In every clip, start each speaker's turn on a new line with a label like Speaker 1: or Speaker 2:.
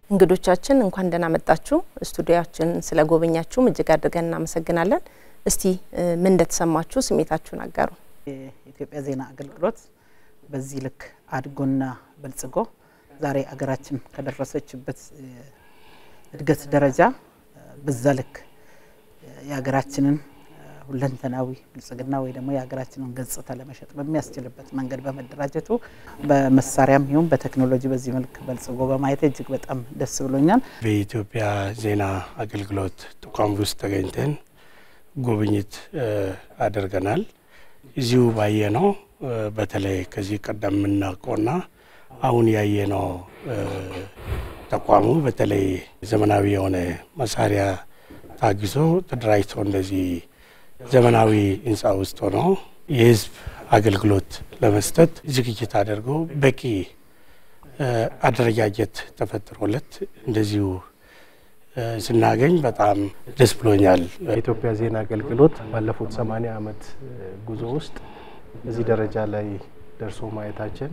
Speaker 1: እንግዶቻችን እንኳን ደህና መጣችሁ። ስቱዲያችን ስለ ጎበኛችሁም እጅግ አድርገን እናመሰግናለን። እስቲ ምን እንደተሰማችሁ ስሜታችሁን አጋሩ።
Speaker 2: የኢትዮጵያ ዜና አገልግሎት በዚህ ልክ አድጎና በልጽጎ ዛሬ አገራችን ከደረሰችበት እድገት ደረጃ በዛ ልክ የሀገራችንን ሁለንተናዊ ብልጽግና ወይ ደግሞ የሀገራችንን ገጽታ ለመሸጥ በሚያስችልበት መንገድ በመደራጀቱ በመሳሪያም ይሁን በቴክኖሎጂ በዚህ መልክ በልጽጎ በማየት እጅግ በጣም ደስ ብሎኛል።
Speaker 3: በኢትዮጵያ ዜና አገልግሎት ተቋም ውስጥ ተገኝተን ጉብኝት አድርገናል። እዚሁ ባየነው በተለይ ከዚህ ቀደም የምናውቀውና አሁን ያየነው ተቋሙ በተለይ ዘመናዊ የሆነ መሳሪያ ታግዞ ተደራጅቶ እንደዚህ ዘመናዊ ህንፃ ውስጥ ሆኖ የህዝብ አገልግሎት ለመስጠት ዝግጅት አድርጎ በቂ አደረጃጀት ተፈጥሮለት እንደዚሁ ስናገኝ በጣም ደስ ብሎኛል።
Speaker 4: የኢትዮጵያ ዜና አገልግሎት ባለፉት ሰማኒያ ዓመት ጉዞ ውስጥ እዚህ ደረጃ ላይ ደርሶ ማየታችን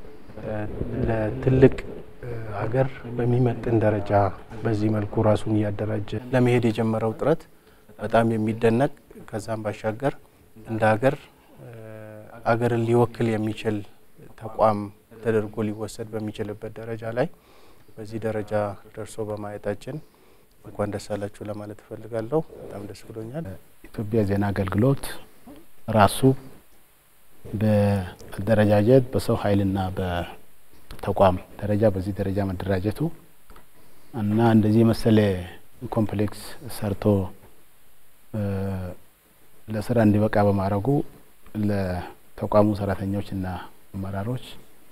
Speaker 4: ለትልቅ ሀገር በሚመጥን ደረጃ በዚህ መልኩ ራሱን እያደራጀ ለመሄድ የጀመረው ጥረት በጣም የሚደነቅ ከዛም ባሻገር እንደ ሀገር አገርን ሊወክል የሚችል ተቋም ተደርጎ ሊወሰድ በሚችልበት ደረጃ ላይ በዚህ ደረጃ ደርሶ በማየታችን እንኳን ደስ አላችሁ ለማለት እፈልጋለሁ። በጣም ደስ ብሎኛል።
Speaker 5: ኢትዮጵያ ዜና አገልግሎት ራሱ በአደረጃጀት በሰው ኃይልና በተቋም ደረጃ በዚህ ደረጃ መደራጀቱ እና እንደዚህ መሰለ ኮምፕሌክስ ሰርቶ ለስራ እንዲበቃ በማድረጉ ለተቋሙ ሰራተኞችና አመራሮች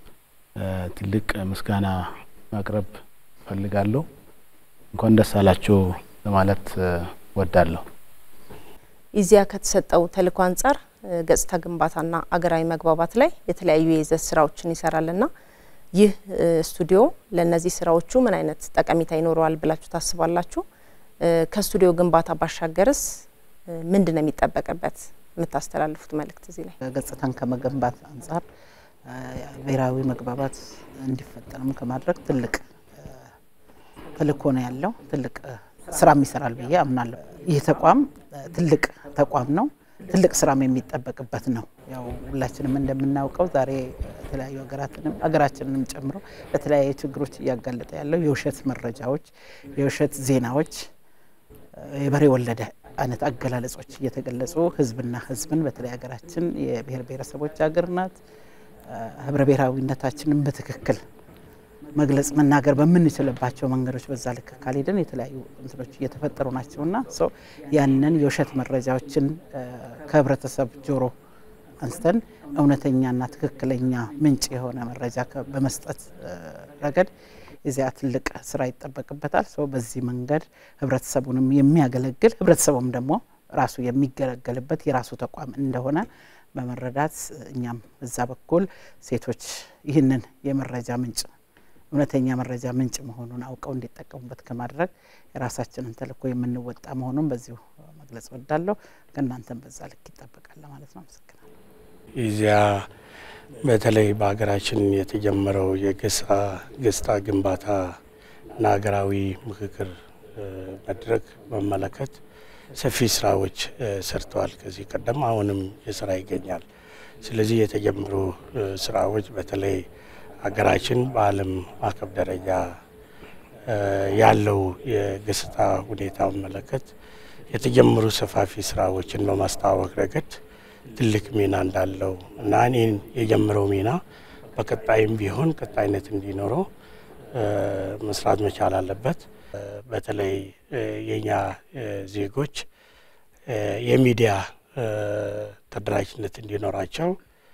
Speaker 5: ትልቅ ምስጋና ማቅረብ ፈልጋለሁ። እንኳን ደስ አላችሁ ለማለት ወዳለሁ።
Speaker 1: ኢዜአ ከተሰጠው ተልእኮ አንጻር ገጽታ ግንባታና አገራዊ መግባባት ላይ የተለያዩ የይዘት ስራዎችን ይሰራልና ይህ ስቱዲዮ ለእነዚህ ስራዎቹ ምን አይነት ጠቀሜታ ይኖረዋል ብላችሁ ታስባላችሁ? ከስቱዲዮ ግንባታ ባሻገርስ ምንድን ነው የሚጠበቅበት? የምታስተላልፉት መልእክት እዚህ ላይ
Speaker 2: ገጽታን ከመገንባት አንጻር ብሔራዊ መግባባት እንዲፈጠርም ከማድረግ ትልቅ ተልእኮ ነው ያለው። ትልቅ ስራም ይሰራል ብዬ አምናለሁ። ይህ ተቋም ትልቅ ተቋም ነው። ትልቅ ስራም የሚጠበቅበት ነው። ያው ሁላችንም እንደምናውቀው ዛሬ የተለያዩ ሀገራትንም ሀገራችንንም ጨምሮ ለተለያዩ ችግሮች እያጋለጠ ያለው የውሸት መረጃዎች፣ የውሸት ዜናዎች፣ የበሬ ወለደ አይነት አገላለጾች እየተገለጹ ህዝብና ህዝብን በተለይ ሀገራችን የብሔር ብሔረሰቦች ሀገር ናት። ህብረ ብሔራዊነታችንን በትክክል መግለጽ መናገር በምንችልባቸው መንገዶች በዛ ልክ ካልሄድን የተለያዩ እንትኖች እየተፈጠሩ ናቸውና ሰው ያንን የውሸት መረጃዎችን ከህብረተሰብ ጆሮ አንስተን እውነተኛና ትክክለኛ ምንጭ የሆነ መረጃ በመስጠት ረገድ የዚያ ትልቅ ስራ ይጠበቅበታል። ሰው በዚህ መንገድ ህብረተሰቡንም የሚያገለግል ህብረተሰቡም ደግሞ ራሱ የሚገለገልበት የራሱ ተቋም እንደሆነ በመረዳት እኛም እዛ በኩል ሴቶች ይህንን የመረጃ ምንጭ እውነተኛ መረጃ ምንጭ መሆኑን አውቀው እንዲጠቀሙበት ከማድረግ የራሳችንን ተልእኮ የምንወጣ መሆኑን በዚሁ መግለጽ ወዳለሁ። ከእናንተም በዛ ልክ ይጠበቃል ለማለት ነው። አመሰግናለሁ።
Speaker 3: ኢዜአ በተለይ በሀገራችን የተጀመረው የገጽታ ግንባታ እና ሀገራዊ ምክክር መድረክ በመለከት ሰፊ ስራዎች ሰርተዋል። ከዚህ ቀደም አሁንም የስራ ይገኛል። ስለዚህ የተጀመሩ ስራዎች በተለይ ሀገራችን በዓለም አቀፍ ደረጃ ያለው የገጽታ ሁኔታ መለከት የተጀመሩ ሰፋፊ ስራዎችን በማስተዋወቅ ረገድ ትልቅ ሚና እንዳለው እና እኔን የጀመረው ሚና በቀጣይም ቢሆን ቀጣይነት እንዲኖረው መስራት መቻል አለበት። በተለይ የኛ ዜጎች የሚዲያ ተደራጅነት እንዲኖራቸው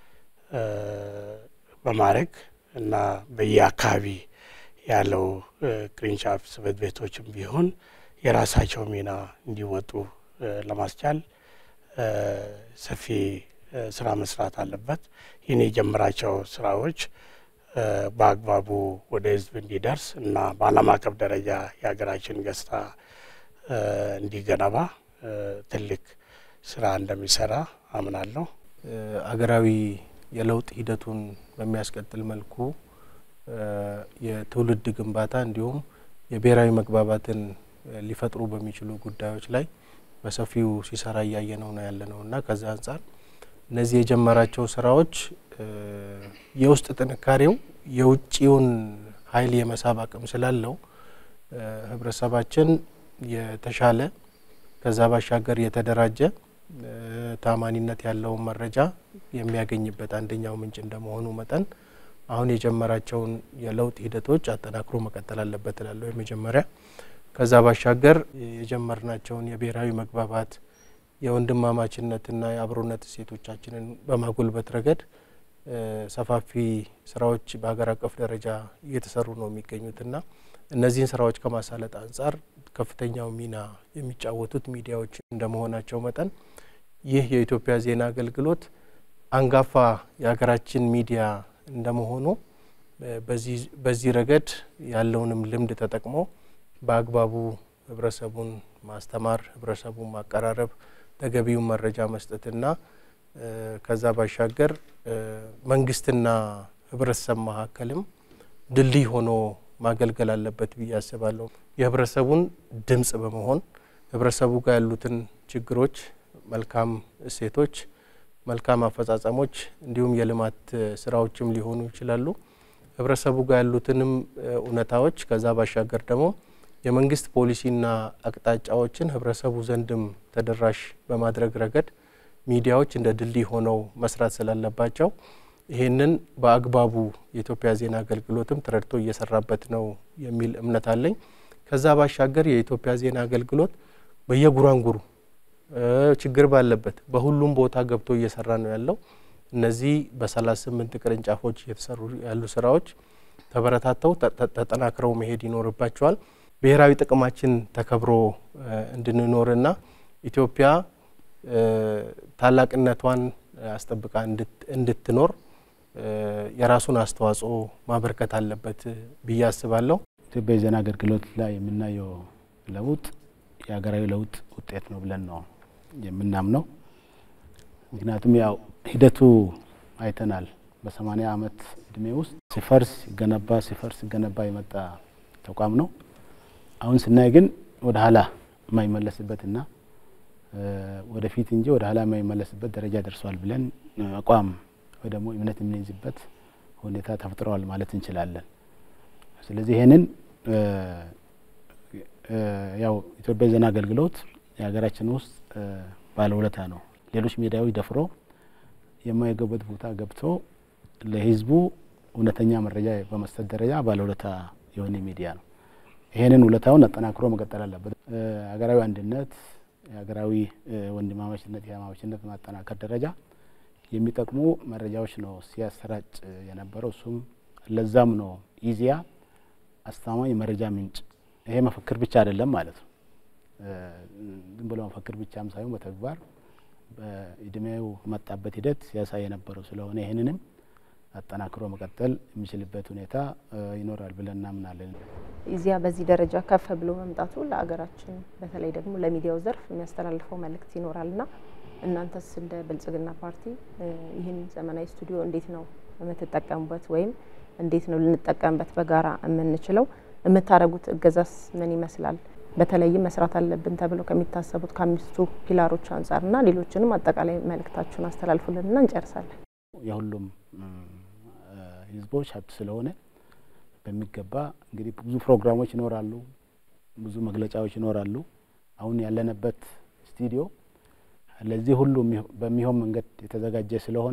Speaker 3: በማድረግ እና በየአካባቢ ያለው ቅርንጫፍ ጽሕፈት ቤቶችም ቢሆን የራሳቸው ሚና እንዲወጡ ለማስቻል ሰፊ ስራ መስራት አለበት። ይህን የጀመራቸው ስራዎች በአግባቡ ወደ ህዝብ እንዲደርስ እና በዓለም አቀፍ ደረጃ የሀገራችን ገጽታ እንዲገነባ ትልቅ ስራ እንደሚሰራ አምናለሁ።
Speaker 4: አገራዊ የለውጥ ሂደቱን በሚያስቀጥል መልኩ የትውልድ ግንባታ እንዲሁም የብሔራዊ መግባባትን ሊፈጥሩ በሚችሉ ጉዳዮች ላይ በሰፊው ሲሰራ እያየነው ነው ያለ ነው እና ከዛ አንጻር እነዚህ የጀመራቸው ስራዎች የውስጥ ጥንካሬው የውጭውን ኃይል የመሳብ አቅም ስላለው ህብረተሰባችን የተሻለ ከዛ ባሻገር የተደራጀ ታማኒነት ያለውን መረጃ የሚያገኝበት አንደኛው ምንጭ እንደመሆኑ መጠን አሁን የጀመራቸውን የለውጥ ሂደቶች አጠናክሮ መቀጠል አለበት እላለሁ። የመጀመሪያ ከዛ ባሻገር የጀመርናቸውን የብሔራዊ መግባባት የወንድማማችነትና የአብሮነት እሴቶቻችንን በማጎልበት ረገድ ሰፋፊ ስራዎች በሀገር አቀፍ ደረጃ እየተሰሩ ነው የሚገኙትና እነዚህን ስራዎች ከማሳለጥ አንጻር ከፍተኛው ሚና የሚጫወቱት ሚዲያዎች እንደመሆናቸው መጠን ይህ የኢትዮጵያ ዜና አገልግሎት አንጋፋ የሀገራችን ሚዲያ እንደመሆኑ በዚህ ረገድ ያለውንም ልምድ ተጠቅሞ በአግባቡ ህብረተሰቡን ማስተማር፣ ህብረተሰቡን ማቀራረብ፣ ተገቢውን መረጃ መስጠትና ከዛ ባሻገር መንግስትና ህብረተሰብ መካከልም ድልድይ ሆኖ ማገልገል አለበት ብዬ አስባለሁ። የህብረተሰቡን ድምጽ በመሆን ህብረተሰቡ ጋር ያሉትን ችግሮች፣ መልካም እሴቶች፣ መልካም አፈጻጸሞች እንዲሁም የልማት ስራዎችም ሊሆኑ ይችላሉ። ህብረተሰቡ ጋር ያሉትንም እውነታዎች ከዛ ባሻገር ደግሞ የመንግስት ፖሊሲና አቅጣጫዎችን ህብረተሰቡ ዘንድም ተደራሽ በማድረግ ረገድ ሚዲያዎች እንደ ድልድይ ሆነው መስራት ስላለባቸው ይህንን በአግባቡ የኢትዮጵያ ዜና አገልግሎትም ተረድቶ እየሰራበት ነው የሚል እምነት አለኝ። ከዛ ባሻገር የኢትዮጵያ ዜና አገልግሎት በየጉራንጉሩ ችግር ባለበት በሁሉም ቦታ ገብቶ እየሰራ ነው ያለው። እነዚህ በሰላሳ ስምንት ቅርንጫፎች እየተሰሩ ያሉ ስራዎች ተበረታተው ተጠናክረው መሄድ ይኖርባቸዋል። ብሔራዊ ጥቅማችን ተከብሮ እንድንኖርና ኢትዮጵያ ታላቅነቷን አስጠብቃ እንድትኖር የራሱን አስተዋጽኦ ማበርከት አለበት ብዬ አስባለሁ።
Speaker 5: ኢትዮጵያ የዜና አገልግሎት ላይ የምናየው ለውጥ የሀገራዊ ለውጥ ውጤት ነው ብለን ነው የምናምነው። ምክንያቱም ያው ሂደቱ አይተናል። በሰማኒያ ዓመት እድሜ ውስጥ ሲፈርስ ሲገነባ ሲፈርስ ሲገነባ የመጣ ተቋም ነው። አሁን ስናይ ግን ወደ ኋላ የማይመለስበትና ወደፊት እንጂ ወደ ኋላ የማይመለስበት ደረጃ ደርሷል ብለን አቋም ወይ ደግሞ እምነት የምንይዝበት ሁኔታ ተፈጥረዋል ማለት እንችላለን። ስለዚህ ይህንን ያው ኢትዮጵያ ዜና አገልግሎት የሀገራችን ውስጥ ባለውለታ ነው። ሌሎች ሚዲያዎች ደፍሮ የማይገቡበት ቦታ ገብቶ ለሕዝቡ እውነተኛ መረጃ በመስጠት ደረጃ ባለውለታ የሆነ ሚዲያ ነው። ይህንን ውለታውን አጠናክሮ መቀጠል አለበት። ሀገራዊ አንድነት፣ የሀገራዊ ወንድማማችነት፣ የማማችነት ማጠናከር ደረጃ የሚጠቅሙ መረጃዎች ነው ሲያሰራጭ የነበረው። እሱም ለዛም ነው ኢዜአ አስተማማኝ መረጃ ምንጭ። ይሄ መፈክር ብቻ አይደለም ማለት ነው። ዝም ብሎ መፈክር ብቻም ሳይሆን በተግባር በእድሜው መጣበት ሂደት ሲያሳይ የነበረው ስለሆነ ይህንንም አጠናክሮ መቀጠል የሚችልበት ሁኔታ ይኖራል ብለን እናምናለን።
Speaker 1: ኢዜአ በዚህ ደረጃ ከፍ ብሎ መምጣቱ ለሀገራችን በተለይ ደግሞ ለሚዲያው ዘርፍ የሚያስተላልፈው መልእክት ይኖራልና እናንተስ እንደ ብልጽግና ፓርቲ ይህን ዘመናዊ ስቱዲዮ እንዴት ነው የምትጠቀሙበት ወይም እንዴት ነው ልንጠቀምበት በጋራ የምንችለው? የምታደርጉት እገዛስ ምን ይመስላል? በተለይም መስራት አለብን ተብለው ከሚታሰቡት ከአምስቱ ፒላሮች አንጻርና ሌሎችንም አጠቃላይ መልእክታችሁን አስተላልፉልንና እንጨርሳለን።
Speaker 5: የሁሉም ህዝቦች ሀብት ስለሆነ በሚገባ እንግዲህ ብዙ ፕሮግራሞች ይኖራሉ፣ ብዙ መግለጫዎች ይኖራሉ። አሁን ያለንበት ስቱዲዮ ለዚህ ሁሉ በሚሆን መንገድ የተዘጋጀ ስለሆነ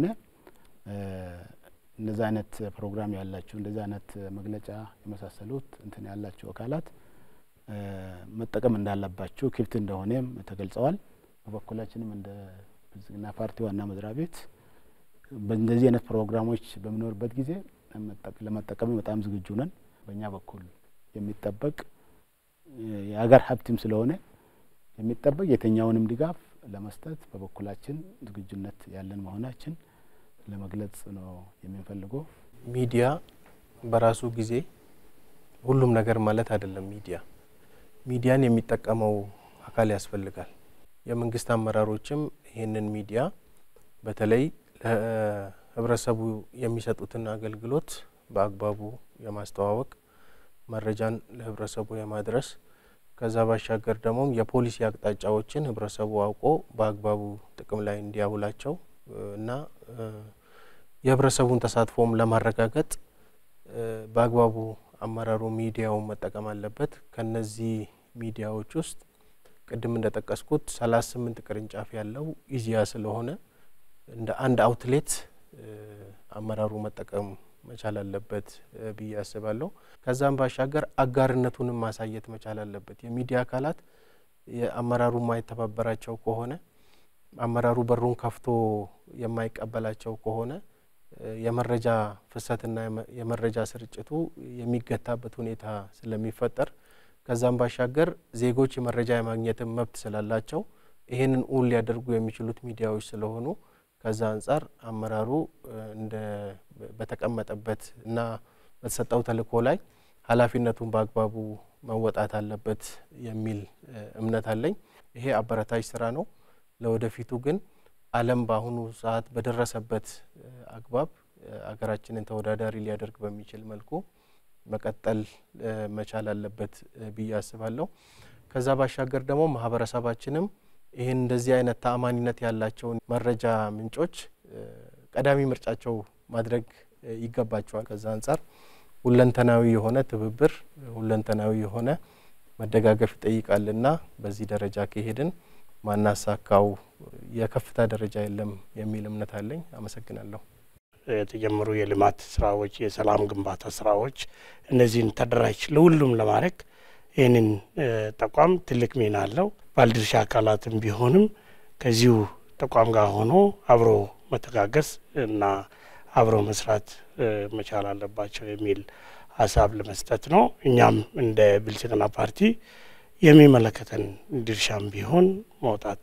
Speaker 5: እንደዛ አይነት ፕሮግራም ያላቸው እንደዛ አይነት መግለጫ የመሳሰሉት እንትን ያላቸው አካላት መጠቀም እንዳለባቸው ክፍት እንደሆነም ተገልጸዋል። በበኩላችንም እንደ ብልጽግና ፓርቲ ዋና መስሪያ ቤት በእንደዚህ አይነት ፕሮግራሞች በሚኖርበት ጊዜ ለመጠቀም በጣም ዝግጁ ነን። በእኛ በኩል የሚጠበቅ የሀገር ሀብትም ስለሆነ የሚጠበቅ የትኛውንም ድጋፍ ለመስጠት በበኩላችን ዝግጁነት ያለን መሆናችን ለመግለጽ ነው የምንፈልገው።
Speaker 4: ሚዲያ በራሱ ጊዜ ሁሉም ነገር ማለት አይደለም። ሚዲያ ሚዲያን የሚጠቀመው አካል ያስፈልጋል። የመንግስት አመራሮችም ይህንን ሚዲያ በተለይ ለህብረተሰቡ የሚሰጡትን አገልግሎት በአግባቡ የማስተዋወቅ መረጃን ለህብረተሰቡ የማድረስ ከዛ ባሻገር ደግሞ የፖሊሲ አቅጣጫዎችን ህብረተሰቡ አውቆ በአግባቡ ጥቅም ላይ እንዲያውላቸው እና የህብረተሰቡን ተሳትፎም ለማረጋገጥ በአግባቡ አመራሩ ሚዲያውን መጠቀም አለበት። ከነዚህ ሚዲያዎች ውስጥ ቅድም እንደጠቀስኩት ሰላሳ ስምንት ቅርንጫፍ ያለው ኢዚያ ስለሆነ እንደ አንድ አውትሌት አመራሩ መጠቀም መቻል አለበት ብዬ አስባለሁ። ከዛም ባሻገር አጋርነቱንም ማሳየት መቻል አለበት። የሚዲያ አካላት የአመራሩ የማይተባበራቸው ከሆነ አመራሩ በሩን ከፍቶ የማይቀበላቸው ከሆነ የመረጃ ፍሰትና የመረጃ ስርጭቱ የሚገታበት ሁኔታ ስለሚፈጠር ከዛም ባሻገር ዜጎች የመረጃ የማግኘትን መብት ስላላቸው ይህንን እውን ሊያደርጉ የሚችሉት ሚዲያዎች ስለሆኑ ከዛ አንጻር አመራሩ እንደ በተቀመጠበት እና በተሰጠው ተልእኮ ላይ ኃላፊነቱን በአግባቡ መወጣት አለበት የሚል እምነት አለኝ። ይሄ አበረታች ስራ ነው። ለወደፊቱ ግን ዓለም በአሁኑ ሰዓት በደረሰበት አግባብ አገራችንን ተወዳዳሪ ሊያደርግ በሚችል መልኩ መቀጠል መቻል አለበት ብዬ አስባለሁ። ከዛ ባሻገር ደግሞ ማህበረሰባችንም ይህን እንደዚህ አይነት ተአማኒነት ያላቸውን መረጃ ምንጮች ቀዳሚ ምርጫቸው ማድረግ ይገባቸዋል። ከዛ አንጻር ሁለንተናዊ የሆነ ትብብር፣ ሁለንተናዊ የሆነ መደጋገፍ ይጠይቃልና በዚህ ደረጃ ከሄድን ማናሳካው የከፍታ ደረጃ የለም የሚል እምነት አለኝ። አመሰግናለሁ።
Speaker 3: የተጀመሩ የልማት ስራዎች፣ የሰላም ግንባታ ስራዎች እነዚህን ተደራጅ ለሁሉም ለማድረግ ይህንን ተቋም ትልቅ ሚና አለው። ባለድርሻ አካላትም ቢሆንም ከዚሁ ተቋም ጋር ሆኖ አብሮ መተጋገዝ እና አብሮ መስራት መቻል አለባቸው የሚል ሀሳብ ለመስጠት ነው። እኛም እንደ ብልጽግና ፓርቲ የሚመለከተን ድርሻም ቢሆን መውጣት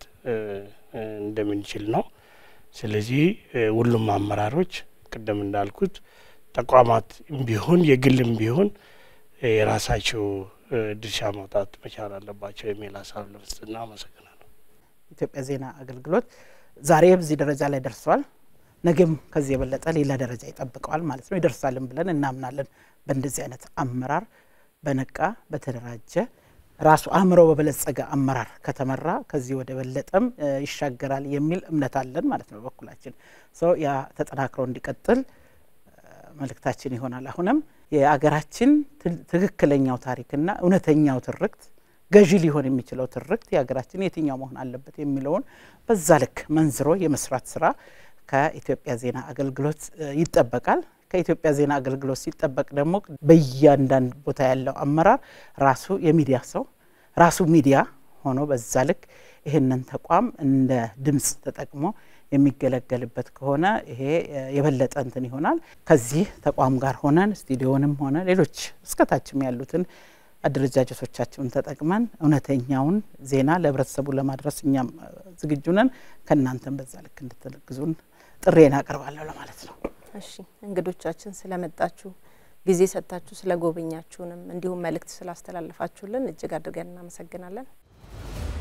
Speaker 3: እንደምንችል ነው። ስለዚህ ሁሉም አመራሮች ቅድም እንዳልኩት ተቋማት ቢሆን የግልም ቢሆን የራሳቸው ድርሻ መውጣት መቻል አለባቸው የሚል ሀሳብ ለመስጠትና አመሰግናለሁ።
Speaker 2: ኢትዮጵያ ዜና አገልግሎት ዛሬ በዚህ ደረጃ ላይ ደርሷል። ነገም ከዚህ የበለጠ ሌላ ደረጃ ይጠብቀዋል ማለት ነው። ይደርሳልን ብለን እናምናለን። በእንደዚህ አይነት አመራር በነቃ በተደራጀ ራሱ አእምሮ በበለጸገ አመራር ከተመራ ከዚህ ወደ በለጠም ይሻገራል የሚል እምነት አለን ማለት ነው። በበኩላችን ሰው ያ ተጠናክሮ እንዲቀጥል መልእክታችን ይሆናል። አሁንም የአገራችን ትክክለኛው ታሪክና እውነተኛው ትርክት ገዢ ሊሆን የሚችለው ትርክት የሀገራችን የትኛው መሆን አለበት የሚለውን በዛ ልክ መንዝሮ የመስራት ስራ ከኢትዮጵያ ዜና አገልግሎት ይጠበቃል። ከኢትዮጵያ ዜና አገልግሎት ሲጠበቅ ደግሞ በእያንዳንድ ቦታ ያለው አመራር ራሱ የሚዲያ ሰው ራሱ ሚዲያ ሆኖ በዛ ልክ ይህንን ተቋም እንደ ድምፅ ተጠቅሞ የሚገለገልበት ከሆነ ይሄ የበለጠ እንትን ይሆናል። ከዚህ ተቋም ጋር ሆነን ስቱዲዮንም ሆነ ሌሎች እስከታችም ያሉትን አደረጃጀቶቻቸውን ተጠቅመን እውነተኛውን ዜና ለህብረተሰቡ ለማድረስ እኛም ዝግጁ ነን። ከእናንተም በዛ ልክ እንድትግዙን ጥሬን አቀርባለሁ ለማለት ነው።
Speaker 1: እሺ እንግዶቻችን ስለመጣችሁ ጊዜ ሰጥታችሁ ስለ ጎበኛችሁንም እንዲሁም መልእክት ስላስተላለፋችሁልን እጅግ አድርገን እናመሰግናለን።